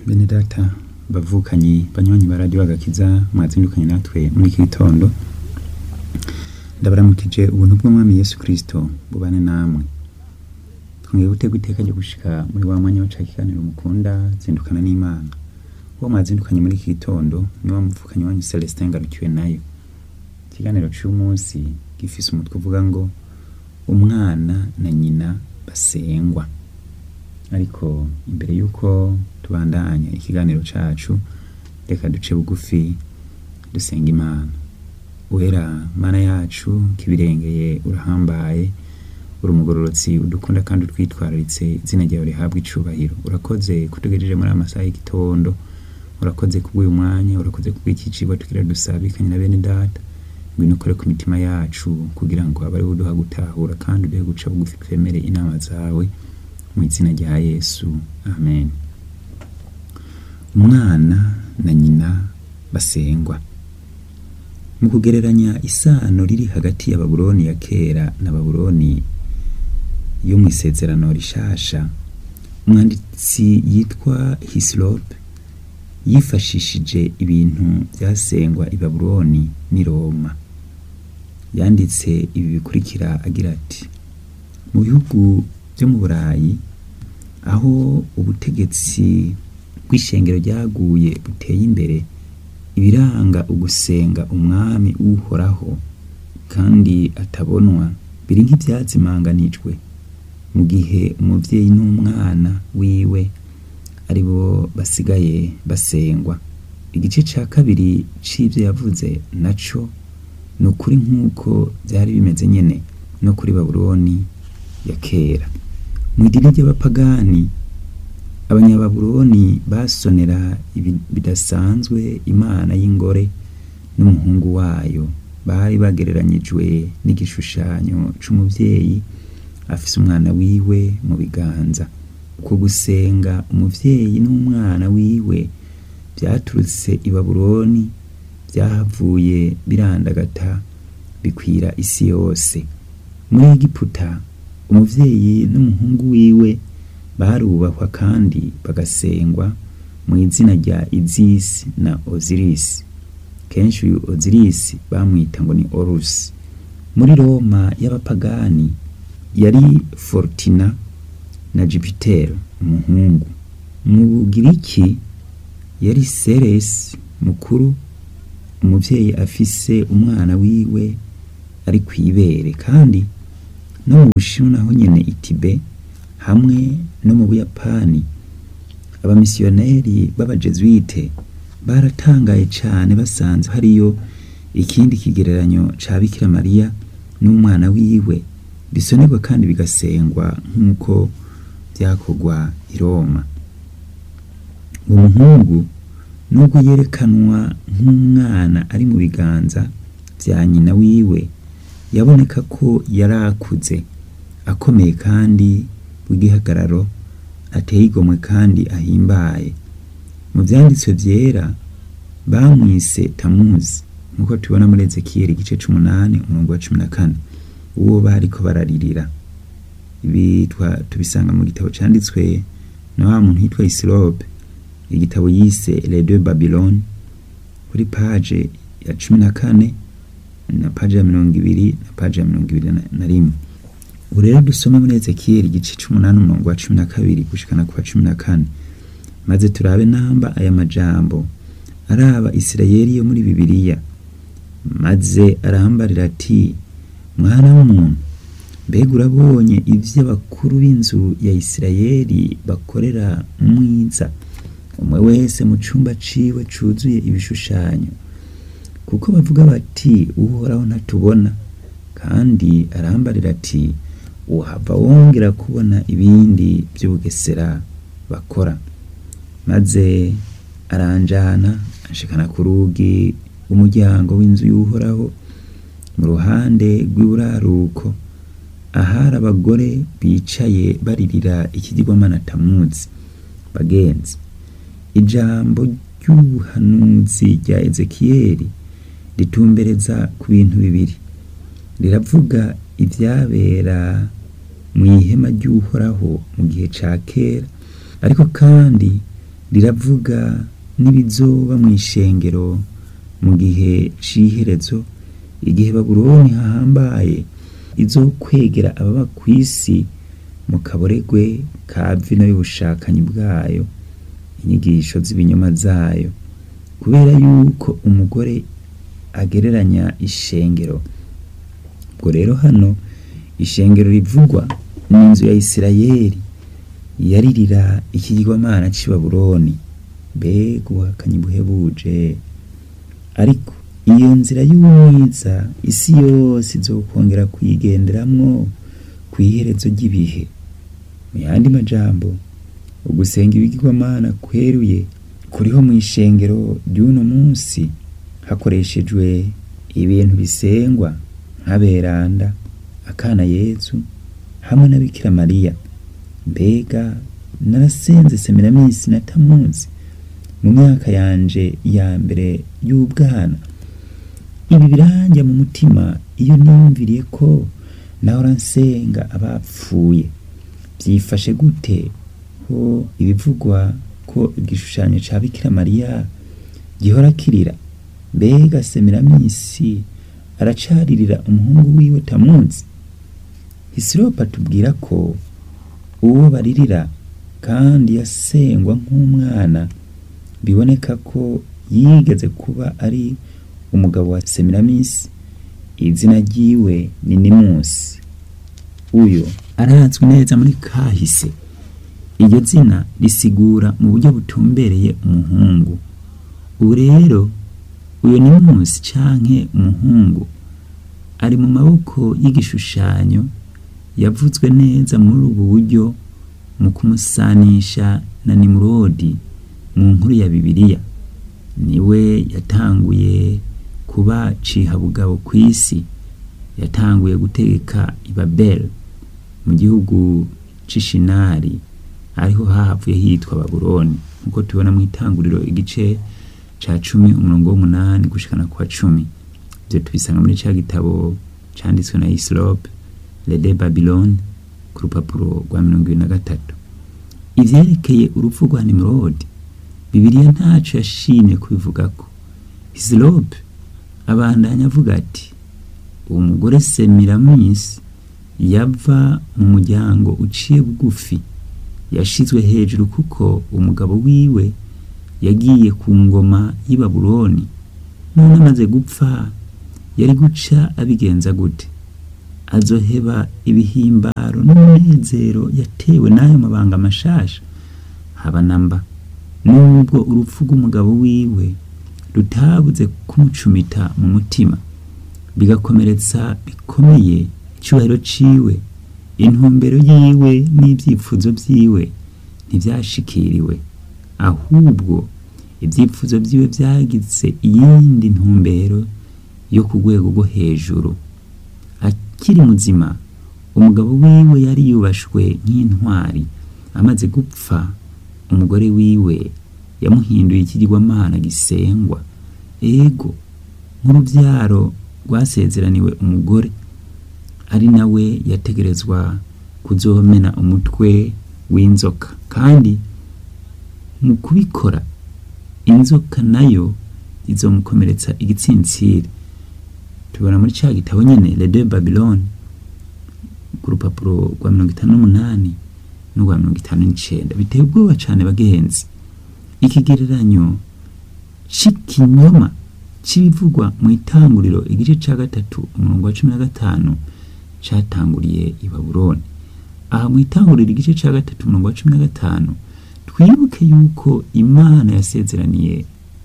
bene data bavukanyi banywanyi ba radiyo agakiza mwazindukanye natwe muri iki gitondo ndabaramukije ubuntu bw'umwami yesu kirisito bubane namwe twongeye gutega iteka ryo gushika muri wa mwanya waca ikiganiro mukunda zindukana n'imana uwo mwazindukanye muri iki gitondo ni wa muvukanyi wanyu celestin ngarukiwe nayo ikiganiro c'umunsi gifise umutwe uvuga ngo umwana na nyina basengwa ariko imbere y'uko tubandanya ikiganiro cacu reka duce bugufi dusenga imana wera mana yacu kibirengeye urahambaye uri umugororotsi udukunda kandi utwitwararitse izina ryawe rihabwa icubahiro urakoze kutugejeje muri aya masaha y'igitondo urakoze kubw'uyu mwanya urakoze kubw'iki cigwa tugira dusabikanye na bene data ngwino ukore ku mitima yacu kugira ngo abe ari uduha gutahura kandi uduhe guca bugufi twemere inama zawe mu izina rya yesu amen umwana na nyina basengwa mu kugereranya isano riri hagati ya babuloni ya kera na babuloni yo mu isezerano rishasha umwanditsi yitwa hisilope yifashishije ibintu byasengwa i babuloni n'i roma yanditse ibi bikurikira agira ati mu bihugu byo mu burayi aho ubutegetsi bw'ishengero ryaguye buteye imbere ibiranga ugusenga umwami uhoraho kandi atabonwa biri nk'ibyazimanganijwe mu gihe umuvyeyi n'umwana wiwe ari bo basigaye basengwa igice ca kabiri c'ivyo yavuze naco ni ukuri nk'uko byari bimeze nyene no kuri babuloni ya kera mu idini ry'abapagani abanyababuloni basonera bidasanzwe imana y'ingore n'umuhungu wayo bari bagereranyijwe n'igishushanyo c'umuvyeyi afise umwana wiwe mu biganza uko gusenga umuvyeyi n'umwana wiwe vyaturutse i babuloni vyahavuye birandagata bikwira isi yose muri egiputa umuvyeyi n'umuhungu wiwe barubahwa kandi bagasengwa mu izina rya izisi na ozirisi kenshi uyu ozirisi bamwita ngo ni orusi muri roma y'abapagani yari fortina na jupitero umuhungu mu bugiriki yari seresi mukuru umuvyeyi afise umwana wiwe ari kw'ibere kandi no mu bushinwa naho nyene itibe hamwe no mu buyapani abamisiyoneri b'abajezuite baratangaye cane basanze hariyo ikindi kigereranyo ca bikira mariya n'umwana wiwe bisonerwa kandi bigasengwa nk'uko vyakorwa i roma uwo muhungu nubwo yerekanwa nk'umwana ari mu biganza vya nyina wiwe yaboneka ko yari akuze akomeye kandi w'igihagararo ateye igomwe kandi ahimbaye mu vyanditswe vyera bamwise tamuzi nk'uko tubona muri ezekiyeli igice c'umunani umurongo wa cumi na kane uwo bariko bararirira ibi tubisanga mu gitabo canditswe na wa muntu yitwa isilope igitabo yise les deux babylone kuri page ya cumi na kane na page ya mirongo ibiri na page ya mirongo ibiri na rimwe ubu rero dusome muri ezekiyeli igice c'umunani umurongo wa cumi na kabiri gushikana ku wa cumi na kane maze turabe namba aya majambo araba isirayeli yo muri bibiliya maze arambarira ati mwana w'umuntu mbega urabonye ivyo abakuru b'inzu ya isirayeli bakorera mwiza umwe wese mu cumba ciwe cuzuye ibishushanyo kuko bavuga bati uhoraho ntatubona kandi arambarira ati uhava wongera kubona ibindi vy'ubugesera bakora maze aranjana anshikana ku rugi rw'umuryango w'inzu y'uhoraho mu ruhande rw'iburaruko ahari abagore bicaye baririra ikigirwamana tamuzi bagenzi ijambo ry'ubuhanuzi rya ezekiyeli ritumbereza ku bintu bibiri riravuga ivyabera mu ihema ry'uhoraho mu gihe ca kera ariko kandi riravuga n'ibizoba mu ishengero mu gihe c'iherezo igihe babuloni hahambaye izokwegera ababa ku isi mu kaboregwe ka vino y'ubushakanyi bwayo inyigisho z'ibinyoma zayo kubera yuko umugore agereranya ishengero ubwo rero hano ishengero rivugwa ni inzu ya isirayeli yaririra ikigirwamana c'i babuloni mbega ubuhakanyi buhebuje ariko iyo nzira y'umwiza isi yose izokongera kuyigenderamwo ku iherezo ry'ibihe mu yandi majambo ugusenga ibigirwamana kweruye kuriho mu ishengero ry'uno munsi hakoreshejwe ibintu bisengwa nk'aberanda akana yezu hamwe na bikira mariya mbega narasenze semiraminsi na tamuzi mu myaka yanje ya mbere y'ubwana ibi biranjya mu mutima iyo niyumviriye ko nahora nsenga abapfuye byifashe gute ko ibivugwa ko igishushanyo ca bikira mariya gihora kirira mbega semiraminsi aracaririra umuhungu wiwe tamuzi hisiropa tubwira ko uwo baririra kandi yasengwa nk'umwana biboneka ko yigeze kuba ari umugabo wa semiraminsi izina ryiwe ni nimusi uyo arazwi neza muri kahise iryo zina risigura mu buryo butumbereye umuhungu ubu rero uyo nimusi canke umuhungu ari mu maboko y'igishushanyo yavuzwe neza muri ubu buryo mu kumusanisha na nimurodi mu nkuru ya bibiliya niwe yatanguye kuba cihabugabo ku isi yatanguye gutegeka i babeli mu gihugu c'ishinari ariho hahavuye hitwa babuloni nk'uko tubona mu itanguriro igice ca cumi umurongo w'umunani gushikana kwa cumi ivyo tubisanga muri ca gitabo canditswe na isilope lede babiloni ku rupapuro rwa mirongo ibiri na gatatu ivyerekeye urupfu rwa nimurodi bibiliya ntaco yashimye kubivugako isilope abandanya avuga ati uwo mugore semiramisi yava mu muryango uciye bugufi yashizwe hejuru kuko umugabo wiwe yagiye ku ngoma y'i babuloni none amaze gupfa yari guca abigenza gute azoheba ibihimbaro n'umunezero yatewe n'ayo mabanga mashasha haba namba nubwo urupfu rw'umugabo wiwe rutabuze kumucumita mu mutima bigakomeretsa bikomeye icyubahiro ciwe intumbero yiwe n'ibyifuzo vyiwe ntivyashikiriwe ahubwo ibyifuzo vyiwe vyagize iyindi ntumbero yo ku rwego rwo hejuru akiri muzima umugabo wiwe yari yubashwe nk'intwari amaze gupfa umugore wiwe yamuhinduye ikigirwamana gisengwa ego nk'uruvyaro rwasezeraniwe umugore ari nawe yategerezwa kuzomena umutwe w'inzoka kandi mu kubikora inzoka nayo izomukomeretsa igitsintsiri tubona muri ca gitabo nyene le de babylone ku rupapuro rwa mirongo itanu n'umunani n'urwa mirongo itanu n'icenda biteye ubwoba cane bagenzi ikigereranyo c'ikinyoma c'ibivugwa mu itanguriro igice ca gatatu umurongo wa cumi na gatanu catanguriye i babuloni aha mu itanguriro igice ca gatatu umurongo wa cumi na gatanu twibuke yuko imana yasezeraniye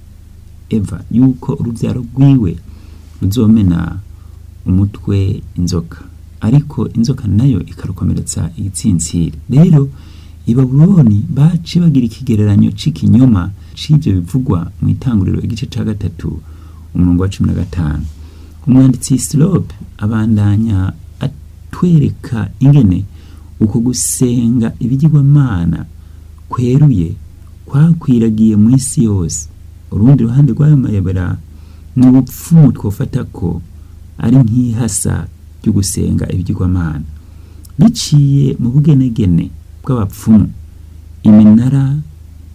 eva yuko uruvyaro rwiwe ruzomena umutwe inzoka ariko inzoka nayo ikarukomeretsa igitsintsiri rero i babuloni bace bagira ikigereranyo c'ikinyoma c'ivyo bivugwa mu itanguriro igice ca gatatu umurongo wa cumi na gatanu umwanditsi silope abandanya atwereka ingene uko gusenga ibigirwamana kweruye kwakwiragiye mu isi yose urundi ruhande rw'ayo mayobera ni ubupfumu twofata ko ari nk'ihasa ryo gusenga ibigirwamana biciye mu bugenegene bw'abapfumu iminara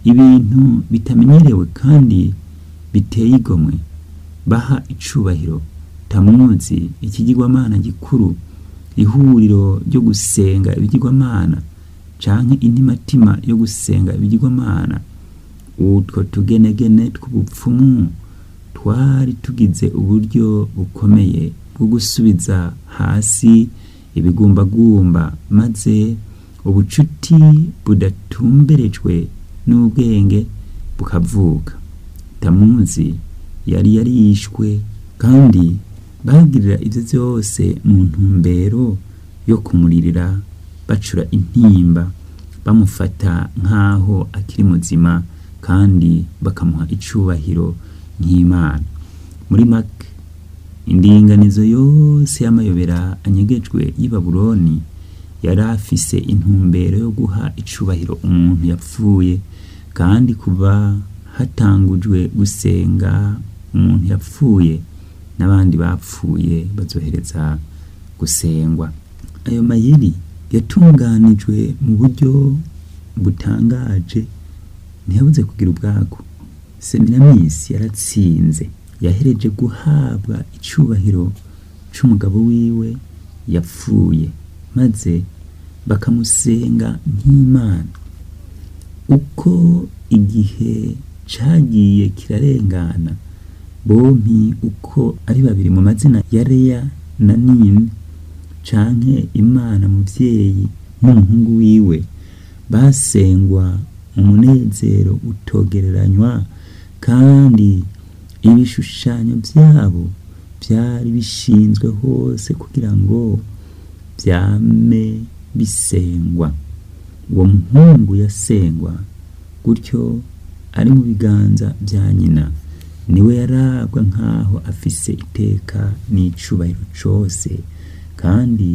ibintu bitamenyerewe kandi biteye igomwe baha icubahiro tamuzi ikigirwamana gikuru ihuriro ryo gusenga ibigirwamana canke intimatima yo gusenga ibigirwamana utwo tugenegene tw'ubupfumu twari tugize uburyo bukomeye bwo gusubiza hasi ibigumbagumba maze ubucuti budatumberejwe n'ubwenge bukavuka tamuzi yari yarishwe kandi bagirira ivyo vyose mu ntumbero yo kumuririra bacura intimba bamufata nk'aho akiri muzima kandi bakamuha icubahiro nk'imana muri make indinganizo yose y'amayobera anyegejwe y'i babuloni yari afise intumbero yo guha icubahiro umuntu yapfuye kandi kuva hatangujwe gusenga umuntu yapfuye n'abandi bapfuye bazohereza gusengwa ayo mayeri yatunganijwe mu buryo butangaje ntiyabuze kugira ubwako seminamisi yaratsinze yahereje guhabwa icubahiro c'umugabo wiwe yapfuye maze bakamusenga nk'imana uko igihe cagiye kirarengana bompi uko ari babiri mu mazina ya Leya na Nini canke Imana muvyeyi n'umuhungu wiwe basengwa mu munezero utogereranywa kandi ibishushanyo vyabo vyari bishinzwe hose kugira ngo vyame bisengwa uwo muhungu yasengwa gutyo ari mu biganza vya nyina niwe yarabwa nk'aho afise iteka n'icubahiro cose kandi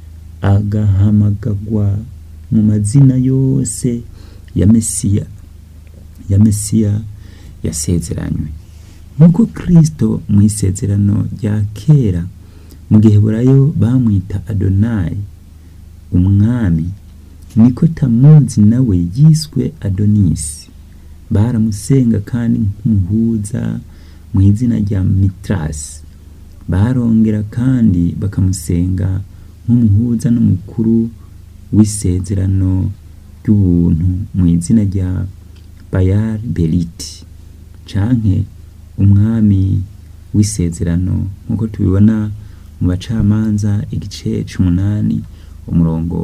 agahamagagwa mu mazina yose ya mesiya ya mesiya yasezeranywe nk'uko kristo mu isezerano rya kera mu gihe burayo bamwita adonayi umwami niko tamuzi nawe yiswe adonisi baramusenga kandi nk'umuhuza mu izina rya mitrasi barongera kandi bakamusenga nk'umuhuza n'umukuru w'isezerano ry'ubuntu mu izina rya bayari beriti canke umwami w'isezerano nk'uko tubibona mu bacamanza igice c'umunani umurongo